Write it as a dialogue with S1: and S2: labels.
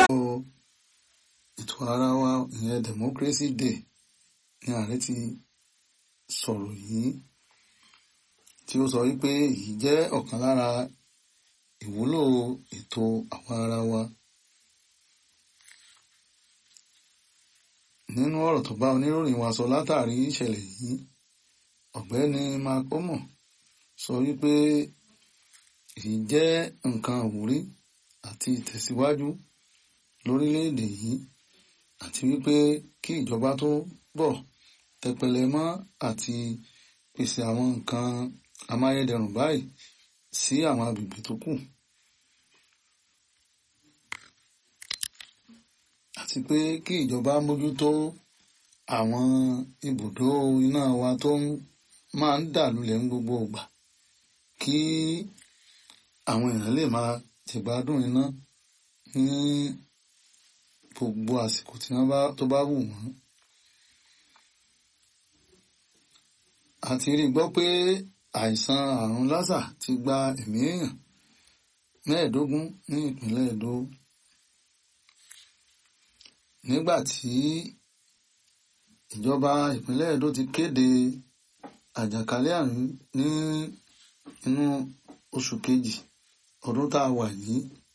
S1: ètò ara wa ìyẹn democracy day ní ààrẹ ti sọ̀rọ̀ yìí tí ó sọ wípé èyí jẹ́ ọ̀kan lára ìwúlò ètò àwa ara wa. nínú ọ̀rọ̀ tó bá oníròyìn wa sọ látàrí ìṣẹ̀lẹ̀ yìí ọ̀gbẹ́ni mark omo sọ wípé èyí jẹ́ nǹkan àwúrí àti ìtẹ̀síwájú lórílẹ̀‐èdè yìí àti wípé kí ìjọba tó bọ̀ tẹpẹlẹ mọ́ àti pèsè àwọn nǹkan amáyédẹrùn báyìí sí àwọn agbègbè tó kù. àti pé kí ìjọba mójútó àwọn ibùdó iná wa tó máa ń dà lulẹ̀ ní gbogbo ìgbà kí àwọn èèyàn lè máa jẹ̀gbádùn iná ní gbogbo àsìkò tí wọ́n bá tó bá wù wọ́n. a ti rí gbọ́ pé àìsàn àrùn lásà ti gba ẹ̀mí èèyàn mẹ́ẹ̀ẹ́dógún ní ìpínlẹ̀ Èdó nígbà tí ìjọba ìpínlẹ̀ Èdó ti kéde àjàkálẹ̀ àrùn ní inú oṣù kejì ọdún tá a wà yìí